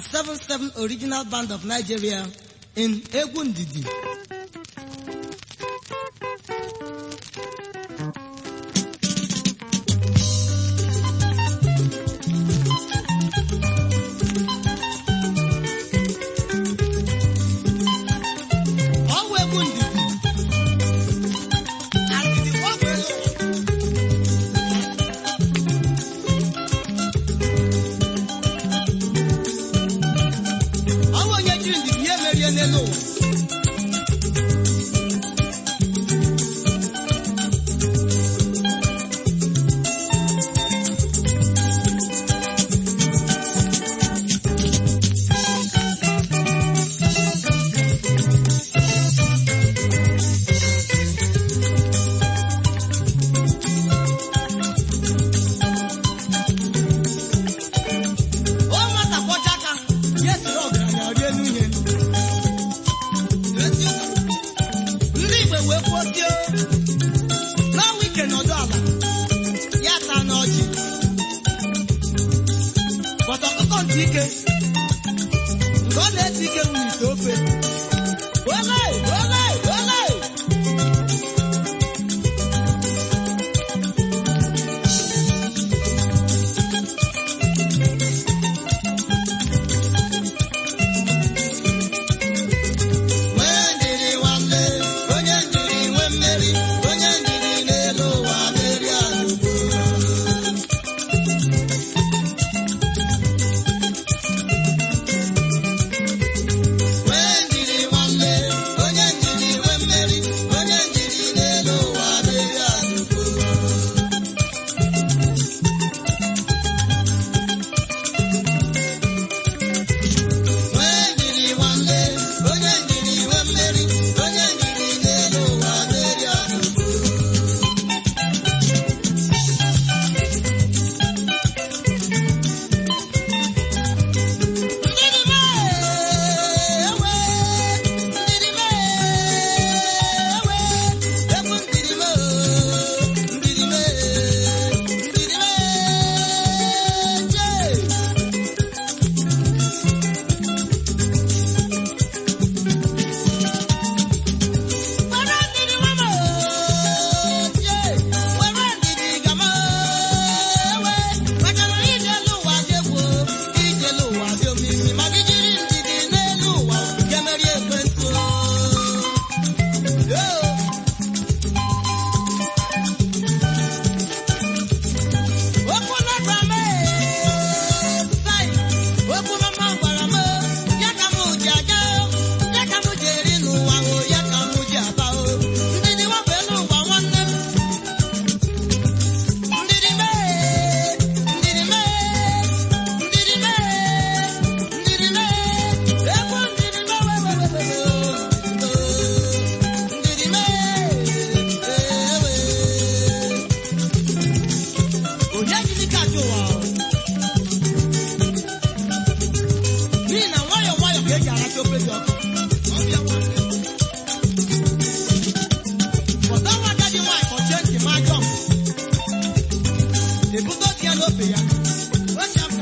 77 Original Band of Nigeria in Egwu Ndidi. Ọwụ egwu ndidi. Ndidi ọ bụ elu ụwa. Ọ bụ onye jiri ndidi ya emerie n'elu ụwa. O nwata kwọcha aka, ya esiri ọgaranya rie elu ihe. Ndị Igbo wee kwuo tie, n'ọnwa ike nọdụ ala, ya taa n'ọjị. Bọtọ ọkụkọ ntị ike, nke ọ na-esi ike nwere ite ofe. Ole, ole, ole! Nwee ndidi nwanne, onye ndidi nwe mmeri, onye ndidi n'elu ụwa mmeri anụgo. Nwee ndidi nwanne, onye ndidi nwe mmeri, onye ndidi n'elu ụwa mmeri anụgo. Nwee ndidi nwanne, onye ndidi nwe mmeri, onye ndidi n'elu ụwa mmeri anụgo. Ndidi mee, ewe, ndidi mee, ewe, egwu ndidi mee, ndidi mee, ndidi mee, jee. Were ndidi nwa m jee, were ndidi gama ewe, maka na ije elu ụwa dị egwu, ije elu ụwa dị omimi, ma gị jiri ndidi n'elu ụwa ga-emeri ekwensu. Yoo. Okwu na-agba m ee, sai, okwu mama gwara m, ya ka m ji aga, ya ka m ji eri n'ụwa o, ya ka m ji aba o. Ndidi wepụ elu ụwa nwanne m. Ndidi mee, ndidi mee, ndidi mee, ndidi mee, ekwu ndidi mee, we, we, we, we, we, o. Ndidi mee, ewe. Onye jiri ka ajọ ụwa o. N'ihi na nwayọọ nwayọọ ka eji aracha ofe dị ọkụ. Ọbịa nwanne. Pọta nwa agadi nwaanyị kpọchie ntị ma ajọ m. Ebute otu ya n'ofe ya. Wecha m ka.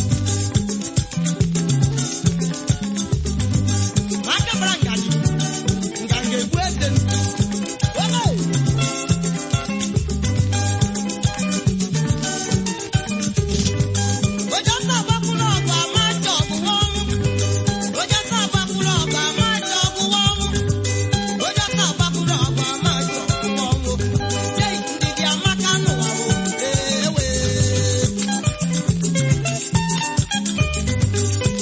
Ma aka bara ngaji, nganga egbu eze m. Ole! Onye ọsọ agbakwuru ọgụ ama ajọ ọgwụgwọ ọnwụ. Onye ọsọ agbakwuru ọgụ ama ajọ ọgwụgwọ ọnwụ. Onye ọsọ agbakwuru ọgụ ama ajọ ọgwụgwọ ọnwụ. Jee ndidi amaka n'ụwa o, ewe.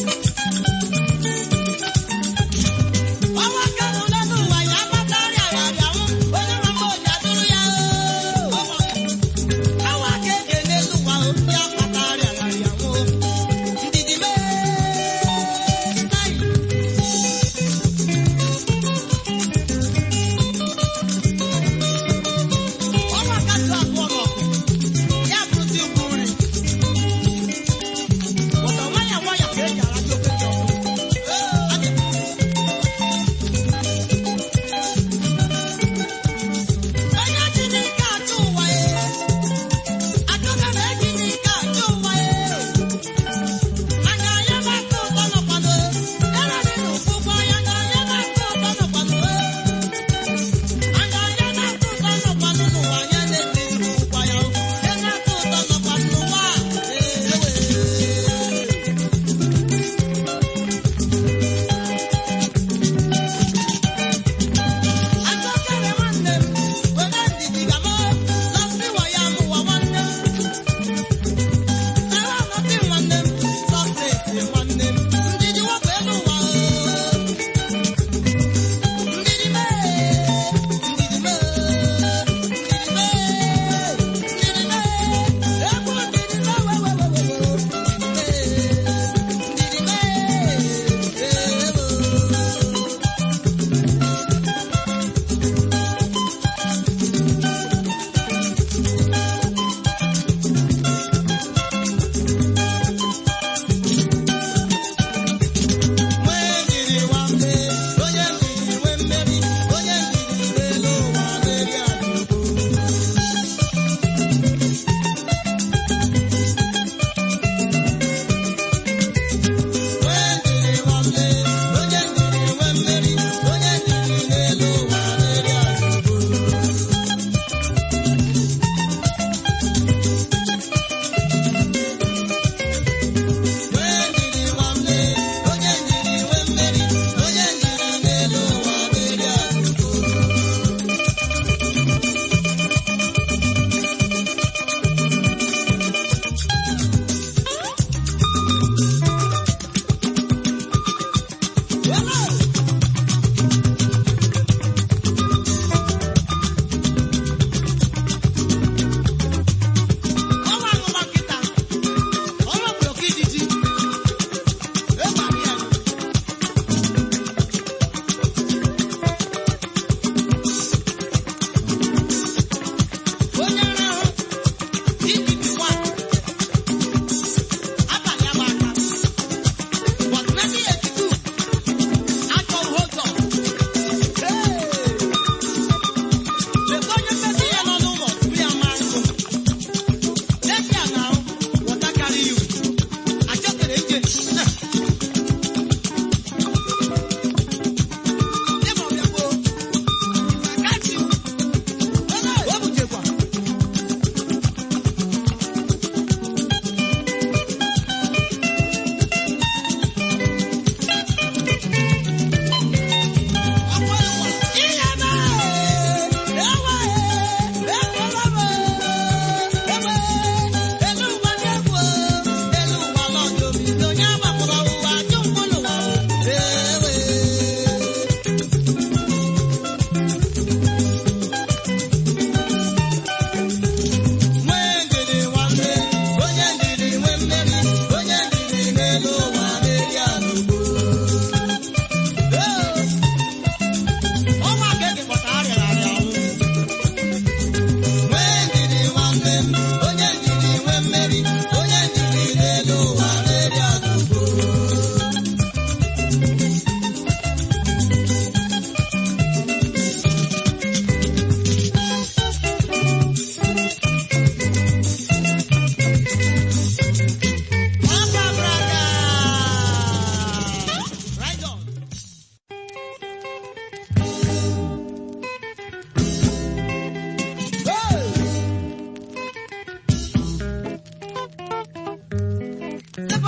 Ọnwa ka mụ n'elu ụwa ya amatarịa ya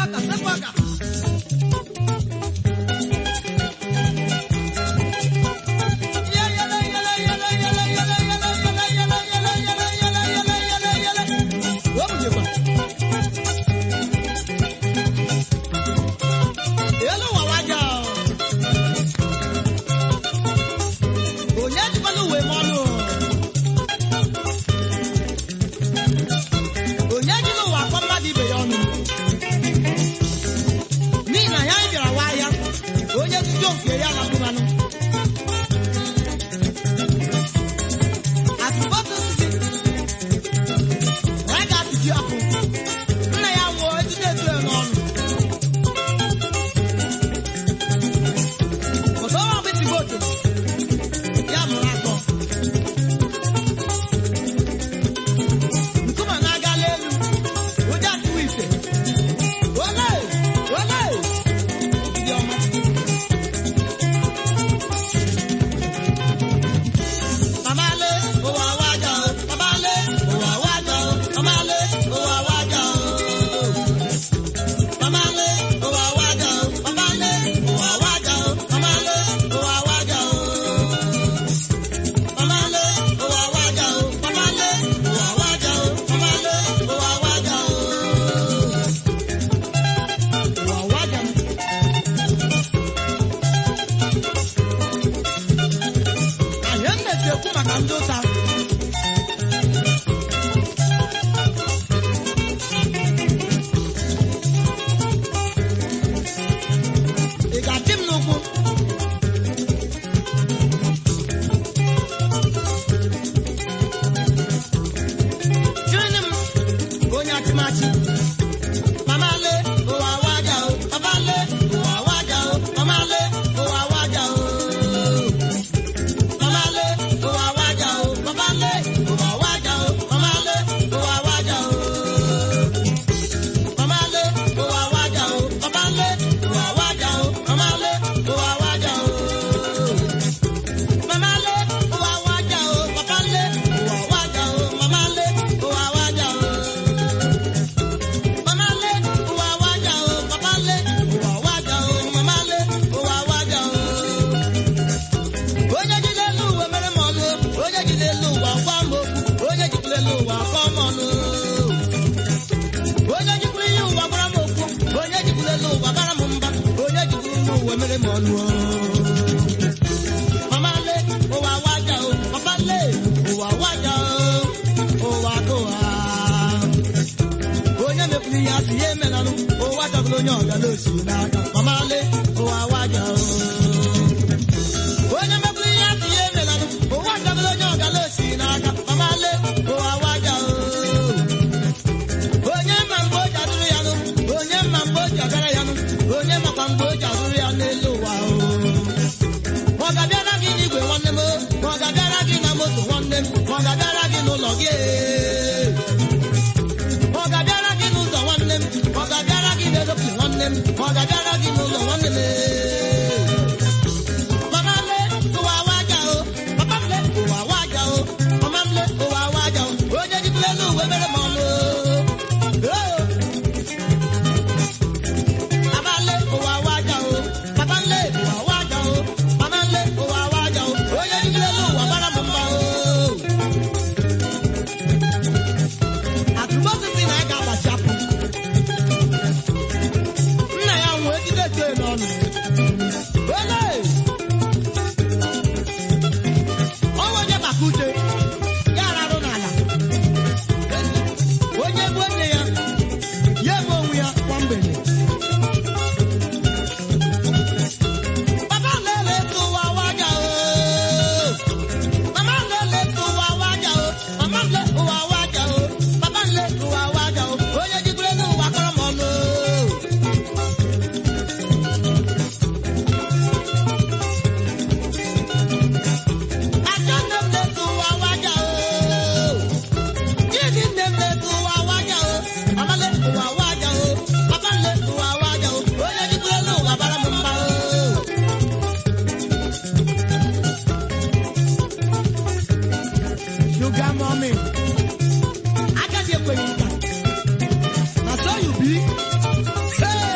Onye jikwana uwe m ọnụ onye ji n'ụwa akpọ mmadụ ibe ya ọnụ n'ihi na ya anyị bịara wa ahịa onye nzuzo nke ya na mmanụ atụmatụ osisi na ya ga-atụji ọkụ nna ya nwụọ ejide etu ya n'ọnụ ọzọ ọrụ ọgbịtị vootu ya mụrụ atọ nkume na-agala elu ụjọ atụwa ife ole ole ndị ọma mamale ụwa waja o mamale ụwa waja o mamale ụwa waja o mamale ụwa waja o mamale ụwa waja o mamale ụwa waja o mamale ụwa waja o mamale ụwa waja o mamale ụwa waja o ụwa waja m anyị na-eti ekwu maka ndị ụta ị ga-achị m n'ụkwụ Chịrịnị m onye achịmachị mamale ụwa waja o mamale ụwa waja o mamale ụwa waja o mamale ụwa waja o mamale ụwa waja o mamale ụwa waja o mamale ụwa waja o mamale ụwa waja o mamale ụwa waja o mamale ụwa waja o mamale ụwa waja o mamale ụwa waja o mamale ụwa waja o mamale ụwa waja o mamale ụwa waja o onye jide elu ụwa mere m ọnụ onye jide elu ụwa gwa m okwu onye jikwuru elu ụwa kọọ m ọnụ onye jikwuru ihe ụwa gwara m okwu onye jikwuru elu ụwa bara m mba onye jikwuru ihe ụwa mere m ọnụ mamale ụwa waja o mamale ụwa waja o ụwa kụwa onye mepụrụ ihe asị ya emenanụ ụwa chọbụrụ onye ọgala osi n'aka mamale ụwa waja o onye mepụrụ ihe asị ya emelanụ ụwa chọbụrụ onye ọgala osi n'aka mamale ụwa waja o onye ma mgbe o ji adụrụ ya nụ onye ma mgbe o ji agara ya nụ onye makwa mgbe o ji adụrụ ya n'elu ụwa o ma ọ ga-abịara gị n'igwe nwanne m o, ma ọ ga-abịara gị na moto nwanne m ma ọ ga-abịara gị n'ụlọ gị ee. ma ọ ga-abịara gị n'ụzọ nwanne m ma ọ ga-abịara gị n'eropi nwanne m ma ọ ga-abịara gị n'ụlọ nwanne m ee. Mama m le ụwa waja o papa m le ụwa waja o mama m le ụwa waja o onye jikwa elu uwe mere m ọnụ o. Papa m le ụwa waja o papa m le ụwa waja o mama m le ụwa waja o onye jikwa elu ụwa bara m mba o. Atụmatụ na ya ga-agbachi apụ. Nna ya nwee jide eche n'ọnụ. Ole! Ọnwa onye maka uche ya ararụ n'ala onye gbuo nne ya ya eme onwe ya kwa mgbede papa lele tụwa waja o mama lele tụwa waja o mama le ụwa waja o papa le ụwa waja o onye jikwere n'ụwa kọrọ m ọnụ Ajọ nne m na-etu ụwa waja o. Gịnị nne m na-etu ụwa waja o. Mama na-etu ụwa waja o. Papa na-etu ụwa waja o. Onye jikwuru elu ụwa bara m mba o. Sugar mommy. Agadi ekweghị nka. Na so you be. Hey!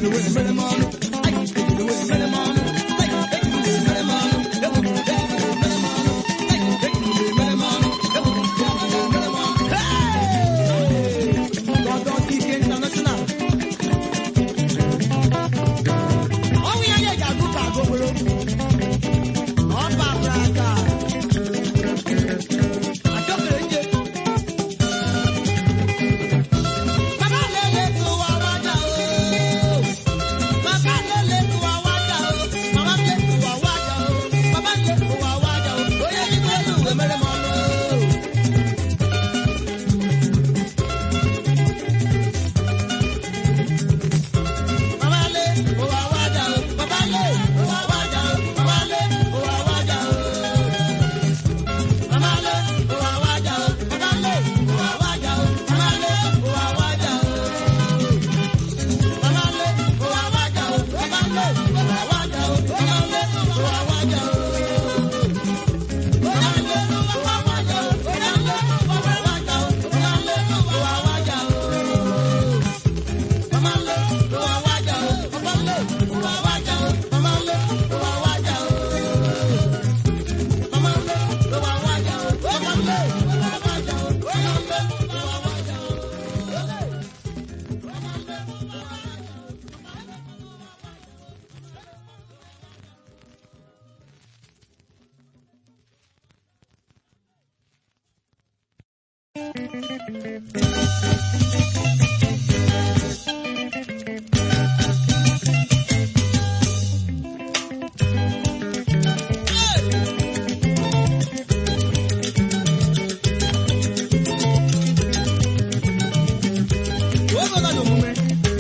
Ogo nọ n'omume.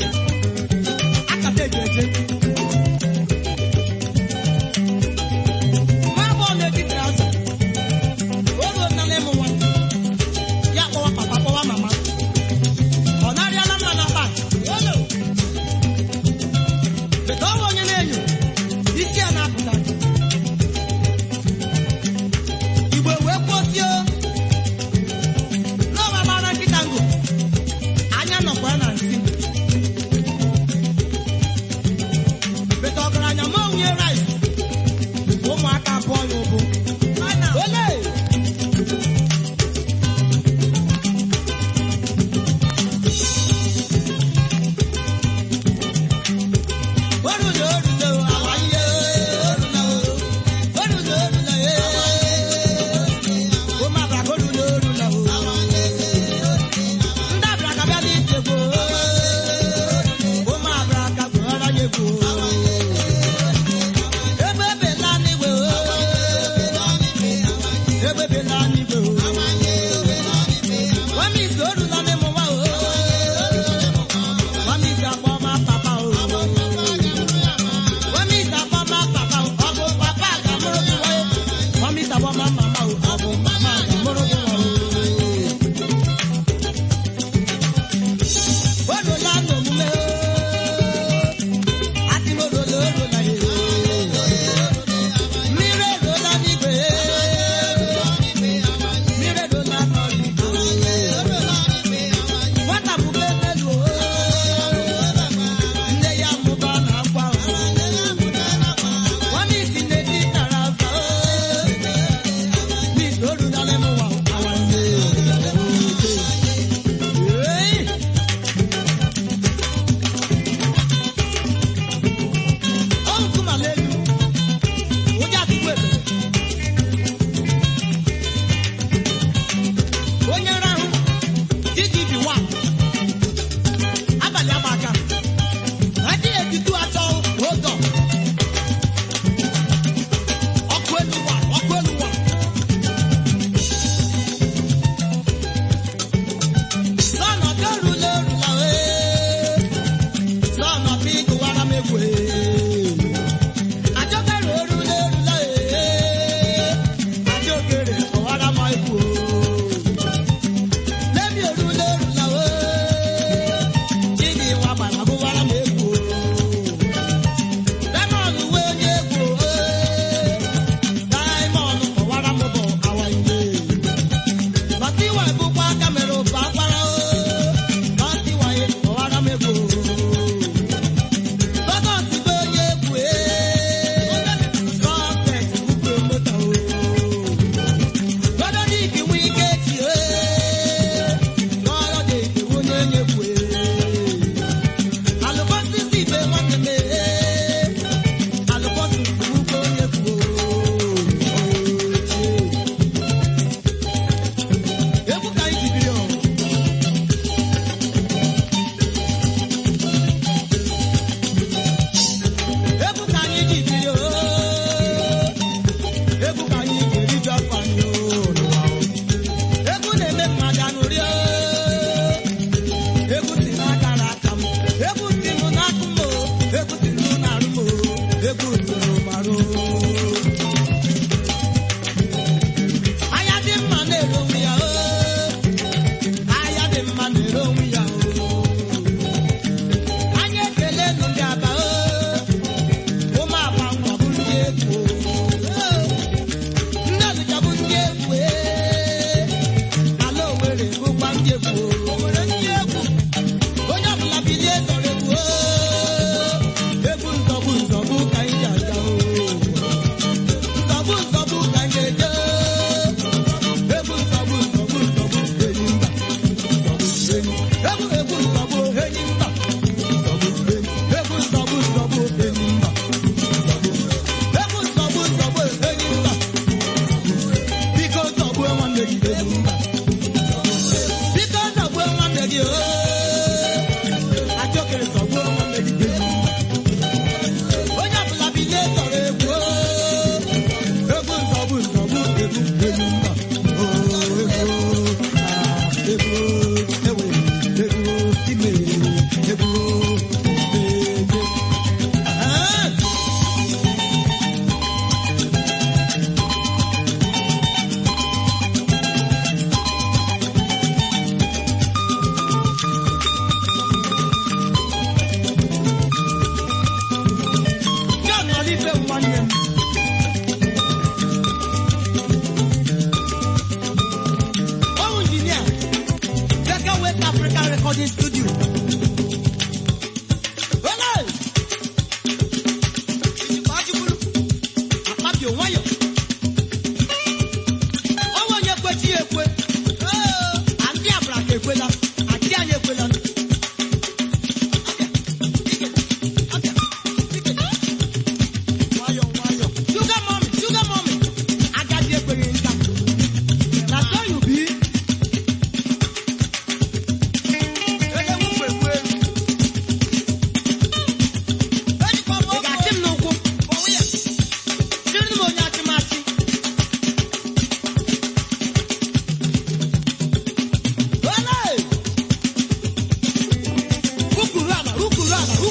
Akata eji eje. Nwa agbọghọ na-etiti azụ. Ogo nọ n'ịmụ nwa. Ya kpọwa papa kpọwa mama. Ọ narịala mma na akpa. Olo. Bete ọwa onye na-enyo. Isi ya na-apụta. Igbo wee kwuo n'ọba gbara nkịta ngụ anya nọkwa na nsị bete ọgaranya ma onye rice ụmụaka abụọ ya ụbụ ole orule orule awanye orule orule orule ụmụ abraka orule orule ndị abraka bịa n'ije gboo ụmụ abraka gboola ya gboo ebe ebela n'igwe ebe ebela n'igwe wamisi orula n'ịmụ nwa wamisi akpọ ma papa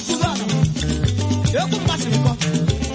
kwuru ala egwu mmasịrị kọ